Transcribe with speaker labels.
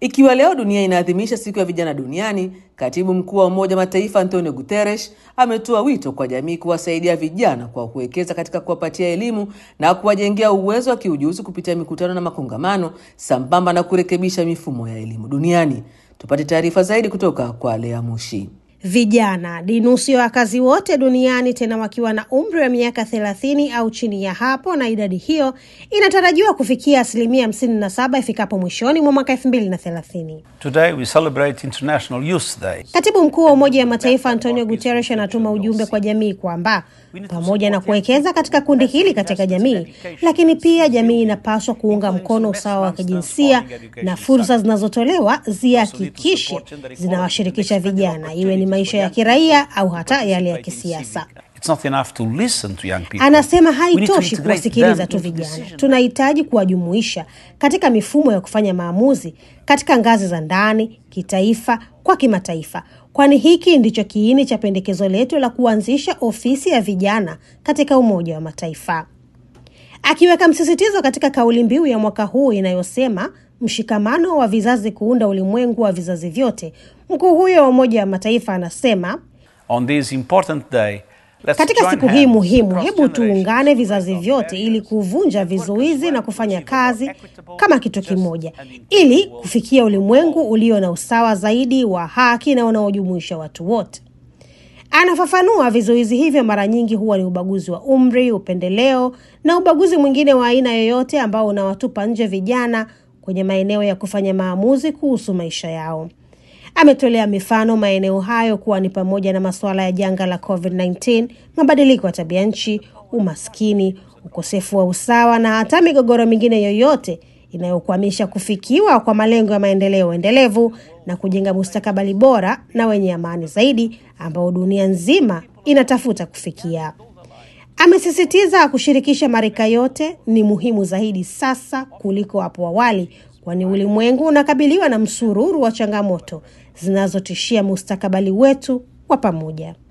Speaker 1: Ikiwa leo dunia inaadhimisha siku ya vijana duniani, katibu mkuu wa Umoja wa Mataifa Antonio Guterres ametoa wito kwa jamii kuwasaidia vijana kwa kuwekeza katika kuwapatia elimu na kuwajengea uwezo wa kiujuzi kupitia mikutano na makongamano, sambamba na kurekebisha mifumo ya elimu duniani. Tupate taarifa zaidi kutoka kwa Lea Mushi.
Speaker 2: Vijana ni nusu ya wakazi wote duniani, tena wakiwa na umri wa miaka thelathini au chini ya hapo, na idadi hiyo inatarajiwa kufikia asilimia hamsini na saba ifikapo mwishoni mwa mwaka elfu mbili na thelathini.
Speaker 3: Today we celebrate International Youth Day.
Speaker 2: Katibu mkuu wa Umoja wa Mataifa Antonio Guterres anatuma ujumbe kwa jamii kwamba pamoja na kuwekeza katika kundi hili katika jamii, lakini pia jamii inapaswa kuunga mkono usawa wa kijinsia na fursa zinazotolewa zihakikishe zinawashirikisha vijana, iwe ni maisha ya kiraia au hata yale ya kisiasa.
Speaker 3: It's not enough to listen to young people.
Speaker 2: Anasema
Speaker 3: We need to
Speaker 2: haitoshi
Speaker 3: integrate
Speaker 2: kuwasikiliza
Speaker 3: them
Speaker 2: tu
Speaker 3: into
Speaker 2: vijana,
Speaker 3: decision.
Speaker 2: tunahitaji kuwajumuisha katika mifumo ya kufanya maamuzi katika ngazi za ndani, kitaifa, kwa kimataifa, kwani hiki ndicho kiini cha pendekezo letu la kuanzisha ofisi ya vijana katika Umoja wa Mataifa, akiweka msisitizo katika kauli mbiu ya mwaka huu inayosema mshikamano wa vizazi kuunda ulimwengu wa vizazi vyote. Mkuu huyo wa Umoja wa Mataifa anasema
Speaker 3: On this important day, let's
Speaker 2: katika
Speaker 3: join
Speaker 2: siku hii
Speaker 3: hands
Speaker 2: muhimu,
Speaker 3: across
Speaker 2: hebu
Speaker 3: generations
Speaker 2: tuungane
Speaker 3: to
Speaker 2: vizazi
Speaker 3: break down
Speaker 2: vyote
Speaker 3: barriers
Speaker 2: ili kuvunja
Speaker 3: and work
Speaker 2: vizuizi
Speaker 3: as
Speaker 2: na
Speaker 3: one
Speaker 2: kufanya
Speaker 3: to achieve a more
Speaker 2: kazi
Speaker 3: equitable,
Speaker 2: kama kitu
Speaker 3: just
Speaker 2: kimoja,
Speaker 3: and inclusive
Speaker 2: ili
Speaker 3: world
Speaker 2: kufikia ulimwengu ulio na usawa zaidi wa haki na unaojumuisha watu wote. Anafafanua, vizuizi hivyo mara nyingi huwa ni ubaguzi wa umri, upendeleo na ubaguzi mwingine wa aina yoyote ambao unawatupa nje vijana kwenye maeneo ya kufanya maamuzi kuhusu maisha yao. Ametolea mifano maeneo hayo kuwa ni pamoja na masuala ya janga la COVID-19, mabadiliko ya tabia nchi, umaskini, ukosefu wa usawa na hata migogoro mingine yoyote inayokwamisha kufikiwa kwa malengo ya maendeleo endelevu na kujenga mustakabali bora na wenye amani zaidi ambao dunia nzima inatafuta kufikia. Amesisitiza kushirikisha marika yote ni muhimu zaidi sasa kuliko hapo awali, kwani ulimwengu unakabiliwa na msururu wa changamoto zinazotishia mustakabali wetu wa pamoja.